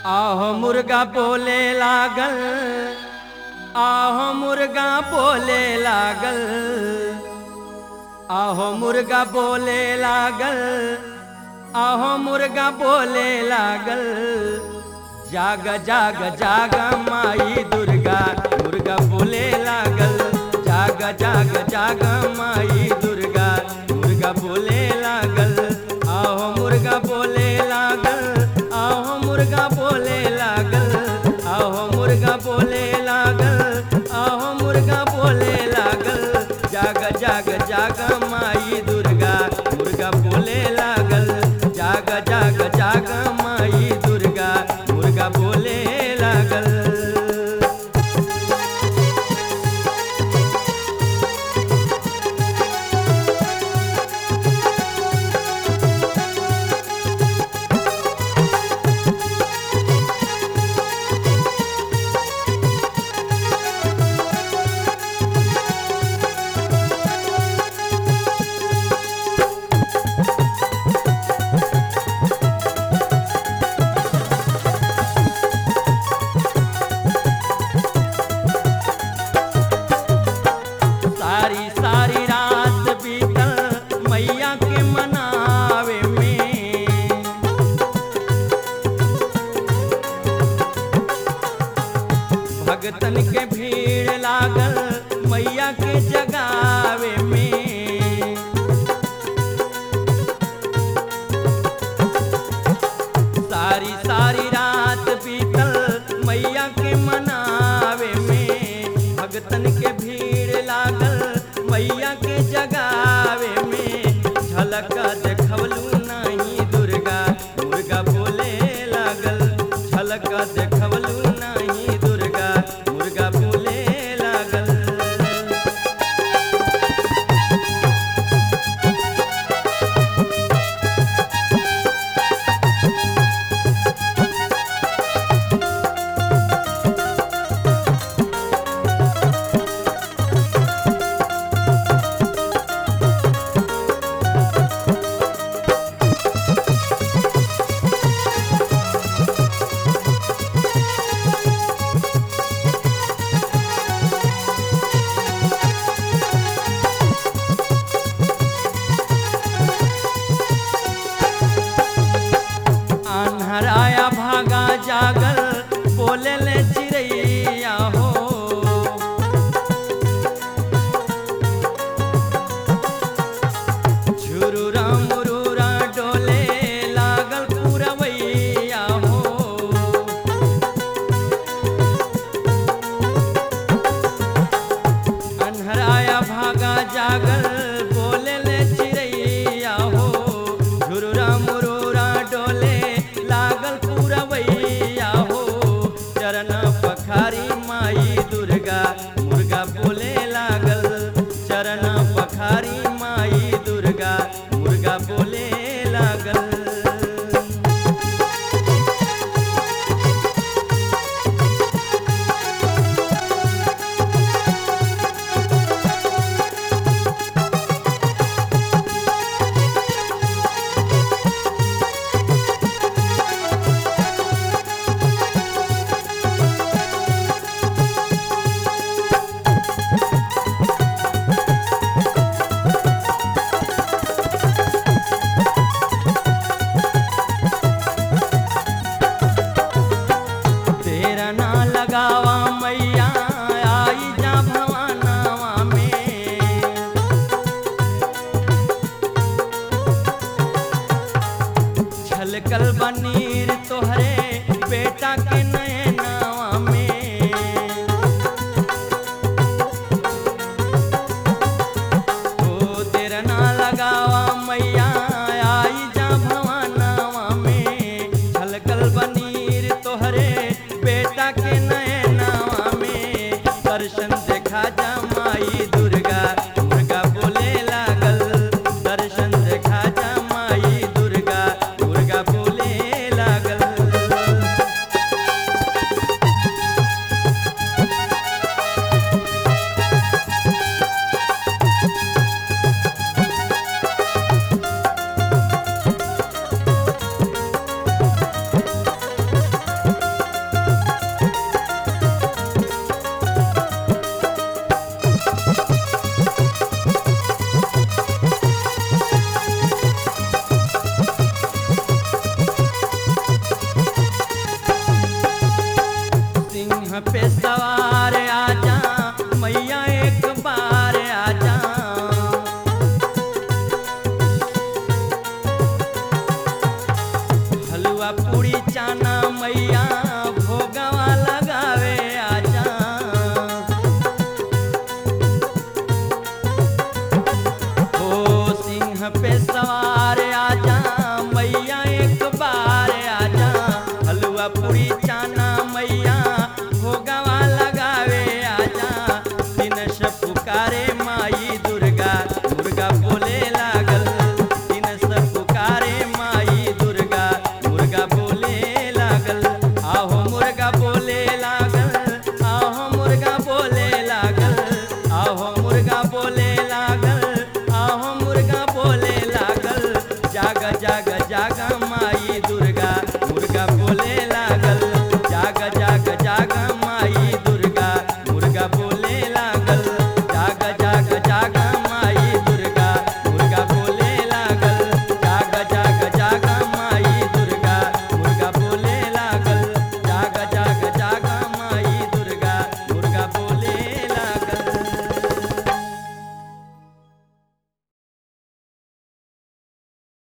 आहो मुर्गा बोले लागल आहो मुर्गा बोले लागल आहो मुर्गा बोले लागल आहो मुर्गा बोले लागल जाग जाग जाग माई दुर्गा मुर्गा बोले लागल जाग जाग जाग माई दुर्गा मुर्गा बोले लागल आहो मुर्गा बोले लागल आहो मुर्गा बोले लागल आहो मुर्गा बोले लागल आहो मुर्गा बोले लागल जाग जाग जाग माई दुर्गा मुर्गा बोले लागल जाग जाग जाग माई दुर्गा मुर्गा बोले लागल सारी सारी रात बीतल मैया के मनावे में भगतन के भीड़ लागल मैया के जगावे में सारी सारी रात बीतल मैया के मनावे में भगतन के भीड़ लागल मैया के जगावे में झलक देखवलू नहीं दुर्गा मुर्गा बोले लागल झलक देखवलू नहीं दुर्गा मुर्गा बोले लागल अन्हराया भागा जागल बोले ले चिड़ैया हो झुरुरा मुरुरा डोले लागल पुरवैया हो अन्हराया भागा जागल बोले ले चिड़ैया हो झुरुरा मुरुरा डोले लागल पुरवैया हो चरण पखारी माई दुर्गा मुर्गा बोले लागल चरण पखारी माई दुर्गा